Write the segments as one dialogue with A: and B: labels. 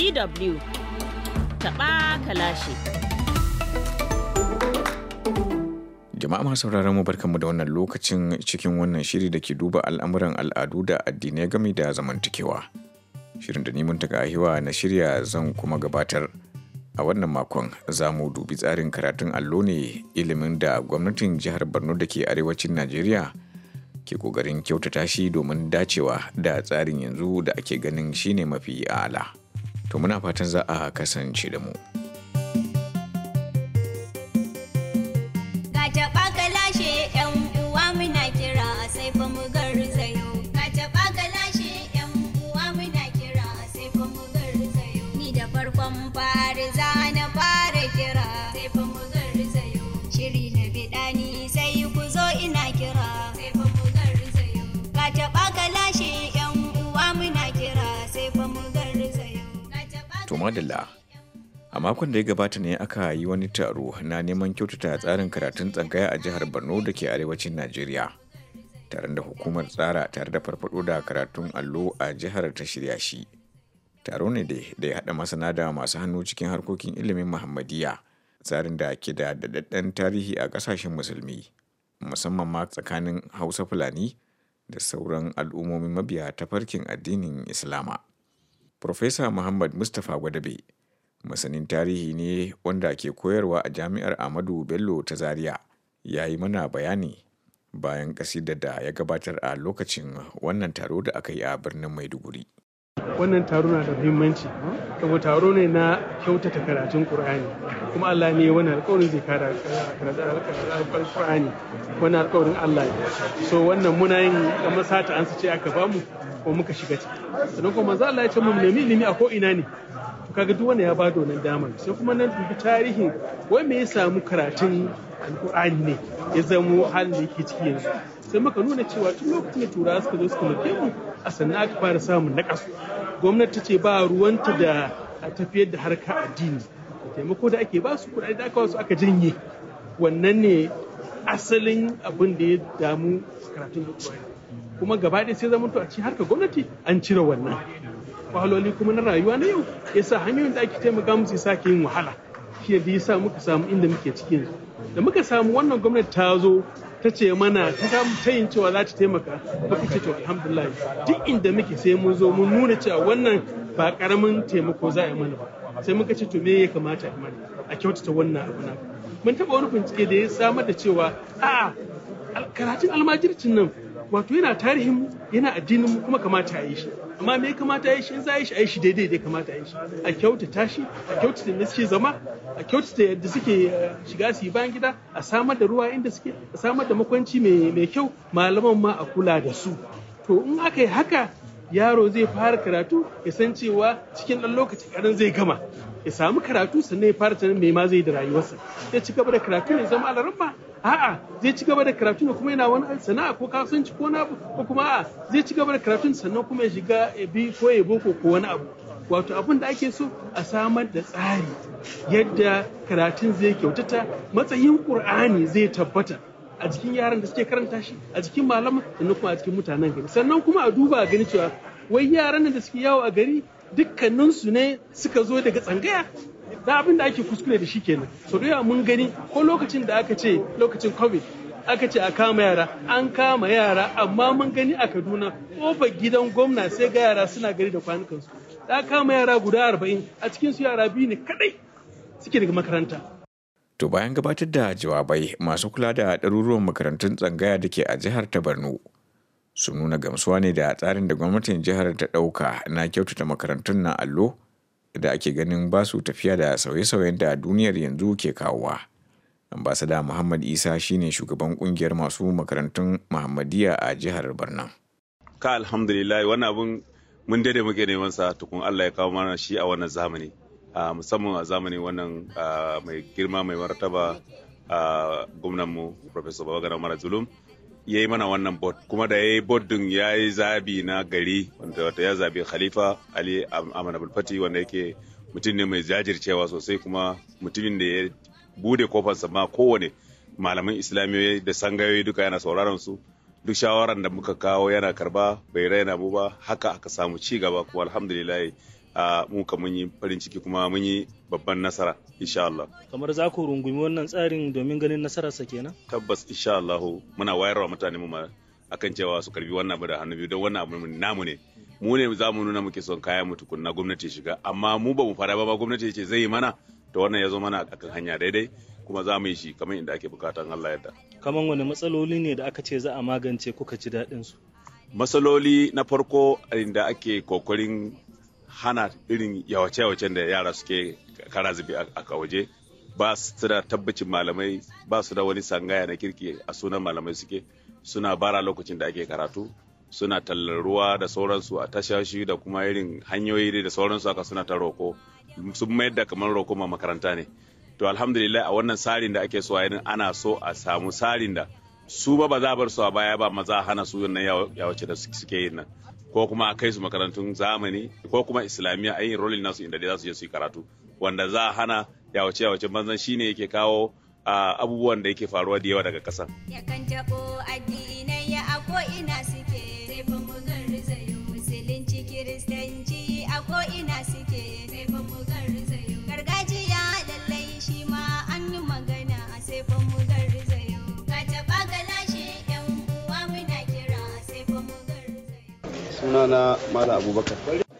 A: DW taɓa kalashi.
B: Jama'a masu sauraron mu barkanmu da wannan lokacin cikin wannan shiri da ke duba al'amuran al'adu da addinai game da zamantakewa. Shirin da ni muntaka ahiwa na shirya zan kuma gabatar. A wannan makon za mu dubi tsarin karatun allo ne ilimin da gwamnatin jihar Borno da ke arewacin Najeriya ke kokarin kyautata shi domin dacewa da tsarin yanzu da ake ganin shine mafi ala. To muna fatan za a kasance da mu.
C: taɓa ka lashe yan uwa muna kira sai fa mu garzayo ka taɓa ka lashe yan uwa muna kira sai fa mu garzayo ni da farkon fari za na fara kira sai fa mu garzayo shiri na bidani sai ku zo ina kira sai fa mu garzayo ka taɓa ka lashe yan uwa muna kira sai fa mu garzayo ka taɓa
B: To madalla. A makon da ya gabata ne aka yi wani taro na neman kyautata tsarin karatun tsangaya a jihar Borno da ke arewacin Najeriya. Taron da hukumar tsara tare da farfado da karatun allo a jihar ta shirya shi. Taro ne da da ya haɗa masana da masu hannu cikin harkokin ilimin Muhammadiyya, tsarin da ke da daɗaɗɗen tarihi a ƙasashen musulmi, musamman ma tsakanin Hausa Fulani da sauran al'ummomin mabiya ta farkin addinin Islama. Profesa Muhammad Mustapha Gwadabe masanin tarihi ne wanda ke koyarwa a jami'ar Ahmadu Bello ta Zaria ya yi mana bayani bayan kasidar da ya gabatar a lokacin wannan taro da aka yi a birnin Maiduguri.
D: wannan taro na da muhimmanci saboda taro ne na kyautata karatun Qur'ani kuma Allah ne wannan alƙawarin zai kara karatun Qur'ani wannan alƙawarin Allah ne so wannan muna yin kamar sata an ce aka bamu ko muka shiga ciki sannan kuma manzo Allah ya ce mu nemi ilimi a ko ina ne to kaga duk wanda ya ba da wannan damar sai kuma nan dubi tarihin wai me ya samu karatun alƙur'ani ne ya zamo halin da yake ciki yanzu sai muka nuna cewa tun lokacin da turawa suka zo suka mulke mu a sannan aka fara samun naƙasu gwamnati ta ce ba ruwanta da tafiyar da harka addini taimako da ake ba su kuɗaɗe da aka wasu aka janye wannan ne asalin abin da ya damu karatun alƙur'ani kuma gaba ɗaya sai zama to a cikin harkar gwamnati an cire wannan wahaloli kuma na rayuwa na yau ya sa hanyoyin da ake taimaka musu ya sake yin wahala shi da ya sa muka samu inda muke ciki yanzu da muka samu wannan gwamnati ta zo ta ce mana ta samu tayin cewa za ta taimaka muka ce to alhamdulillah duk inda muke sai mun zo mun nuna cewa wannan ba karamin taimako za a yi mana ba sai muka ce to me ya kamata a yi mana a kyautata wannan abu na mun taɓa wani bincike da ya samar da cewa a'a karatun almajircin nan wato yana tarihin yana addinin mu kuma kamata a yi shi amma me ya kamata a yi shi in za a yi shi a yi shi daidai da kamata a yi shi a kyautata shi a kyautata da suke zama a kyautata yadda suke shiga su yi bayan gida a samar da ruwa inda suke a samar da makwanci mai kyau malaman ma a kula da su to in aka yi haka yaro zai fara karatu ya san cewa cikin ɗan lokaci kaɗan zai gama ya samu karatu sannan ya fara tunanin me ma zai da rayuwarsa zai ci gaba da karatu ne zama alaramma a'a zai ci gaba da karatu ne kuma yana wani sana'a ko kasuwanci ko na ko kuma a'a zai ci gaba da karatu sannan kuma ya shiga ya bi ko ya boko ko wani abu wato abin da ake so a samar da tsari yadda karatun zai kyautata matsayin qur'ani zai tabbata a jikin yaran da suke karanta shi a jikin malaman sannan kuma a cikin mutanen gari sannan kuma a duba a gani cewa wai yaran da suke yawo a gari dukkaninsu ne suka zo daga tsangaya da abin da ake kuskure da shi kenan so da mun gani ko lokacin da aka ce lokacin covid aka ce a kama yara an kama yara amma mun gani a kaduna kofar gidan gwamna sai ga yara suna gari da kwanukansu da kama yara guda arba'in a cikin su yara biyu ne kadai suke daga makaranta
B: To bayan gabatar da jawabai masu kula da ɗaruruwan makarantun tsangaya da ke a jihar ta Borno sun nuna gamsuwa ne da tsarin da gwamnatin jihar ta ɗauka na kyautata makarantun na allo da ake ganin ba su tafiya da sauye-sauyen da duniyar yanzu ke kawowa. Ambasada Muhammad Isa shine shugaban kungiyar masu makarantun Muhammadiyya a jihar Borno.
E: Ka alhamdulillah wannan abun mun daidai muke neman sa tukun Allah ya kawo mana shi a wannan zamani. musamman a zamani wannan mai girma mai martaba gwamnanmu Professor Babagana Mara Zulum ya yi mana wannan bot kuma da ya yi bot din ya yi zabi na gari wanda wata ya zabi khalifa ali amana bulfati wanda yake mutum ne mai jajircewa sosai kuma mutumin da ya bude kofarsa ma kowane malaman islamiyoyi da sangayoyi duka yana sauraron su duk shawaran da muka kawo yana karba bai raina mu ba haka aka samu ci gaba kuma alhamdulillah mu ka mun yi farin ciki kuma mun yi babban nasara insha Allah.
F: Kamar za ku rungumi wannan tsarin domin ganin nasararsa kenan?
E: Tabbas insha Allah muna wayarwa mutane mu akan cewa su karbi wannan abu da hannu biyu don wannan abu namu ne. Mu ne za mu nuna muke son kayan mu tukunna gwamnati shiga amma mu ba mu fara ba gwamnati ce zai yi mana to wannan ya zo mana akan hanya daidai kuma za mu yi shi kamar inda ake bukatan Allah yadda.
F: Kamar wani matsaloli ne da aka ce za a magance kuka ji daɗin su?
E: Matsaloli na farko inda ake kokarin hana irin yawace-yawacen da yara suke kara zubi a waje ba su da tabbacin malamai ba su da wani sangaya na kirki a sunan malamai suke suna bara lokacin da ake karatu suna tallar ruwa da sauransu a tashashi da kuma irin hanyoyi da sauransu haka suna ta roko sun mayar da kamar roko ma makaranta ne to alhamdulillah a wannan tsarin da ake so a yin ana so a samu tsarin da su ba ba za a bar su a baya ba maza hana su wannan yawace da suke yin nan ko kuma a kai su makarantun zamani ko kuma islamiyya a yin rolin nasu inda dai za su je su yi karatu wanda za a hana yawace yawace banzan shine yake kawo abubuwan da yake faruwa da yawa daga ƙasa.
C: Yakan taɓo addinai a ko'ina suke sai fa mu garzayo musulunci kiristanci a ko'ina suke sai fa mu garzayo gargajiya lallai shi ma an yi magana sai fa mu garzayo ka taɓa galashe yan uwa muna kira sai fa mu garzayo.
G: sunana Malam Abubakar.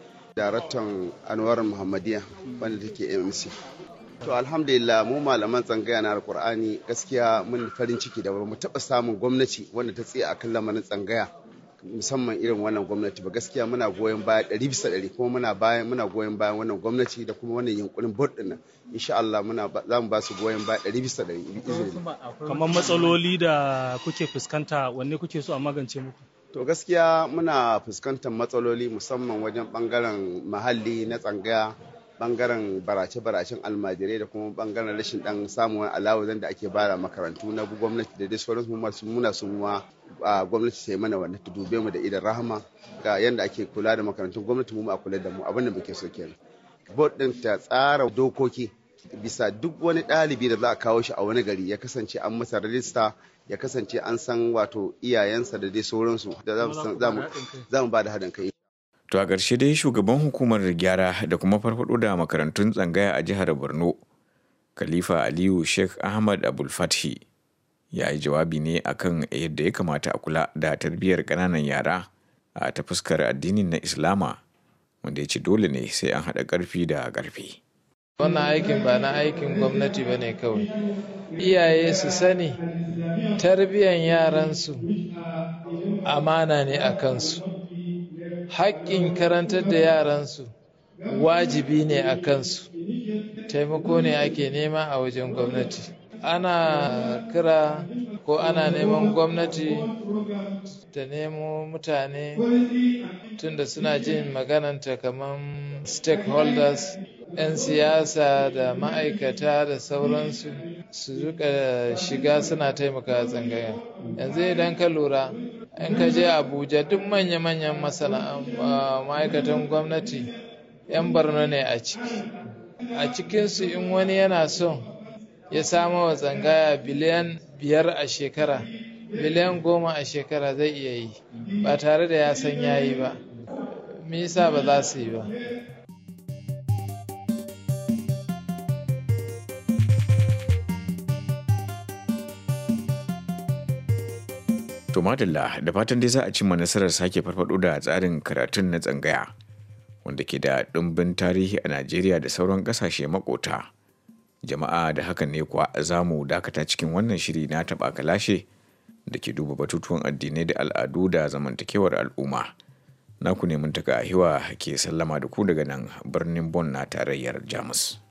G: Daraktan Anwar Muhammadiya wanda take MMC. To alhamdulillah mu malaman tsangaya na Alkur'ani gaskiya mun farin ciki da mu taɓa samun gwamnati wanda ta tsaye akan lamarin tsangaya musamman irin wannan gwamnati ba gaskiya muna goyon baya ɗari bisa ɗari kuma muna bayan muna goyon bayan wannan gwamnati da kuma wannan yunkurin board ɗin nan insha Allah muna za mu ba su goyon baya ɗari bisa ɗari
F: Kamar matsaloli da kuke fuskanta wanne kuke so a magance muku?
G: To gaskiya muna fuskantar matsaloli musamman wajen bangaren muhalli na tsangaya bangaren barace-baracen almajirai da kuma bangaren rashin dan samun alawazan da ake bara makarantu na gwamnati da dai sauransu masu muna sun wa gwamnati sai mana wannan ta dube mu da idan rahama ga yanda ake kula da makarantun gwamnati mu a kula da mu abin da muke so kenan board din ta tsara dokoki bisa duk wani ɗalibi da za a kawo shi a wani gari ya kasance an masa rajista ya kasance an san wato iyayensa da dai sauransu da za mu ba da haɗin kai
B: To a ƙarshe dai shugaban hukumar gyara da kuma farfado da makarantun tsangaya a jihar Borno, Khalifa Aliyu Sheikh Ahmad Abul Fathi ya yi jawabi ne akan yadda ya kamata a kula da tarbiyyar ƙananan yara a ta fuskar addinin na Islama, wanda ya ce dole ne sai an haɗa ƙarfi da ƙarfi.
H: Wannan aikin ba na aikin gwamnati ba ne kawai. Iyaye su sani tarbiyyar yaransu amana ne a kansu. haƙƙin karantar da yaransu wajibi ne a kansu taimako ne ake nema a wajen gwamnati ana kira ko ana neman gwamnati ta nemo mutane tunda suna jin magananta kamar stakeholders 'yan siyasa da ma'aikata da sauransu su rika shiga suna taimaka tsangaya yanzu idan ka lura in ka je abuja duk manya-manyan ma'aikatan gwamnati 'yan barno ne a ciki a cikinsu in wani yana son ya samo wa tsangaya biliyan biyar a shekara biliyan goma a shekara zai iya yi ba tare da ya san yayi ba me yasa ba za su yi ba
B: To madalla da fatan dai za a cimma nasarar sake farfado da tsarin karatun na tsangaya wanda ke da ɗumbin tarihi a Najeriya da sauran ƙasashe makota. Jama'a da hakan ne kuwa za mu dakata cikin wannan shiri na taɓa kalashe da ke duba batutuwan addinai da al'adu da zamantakewar al'umma. Naku ne mun taka hiwa ke sallama da ku daga nan birnin Bon na tarayyar Jamus.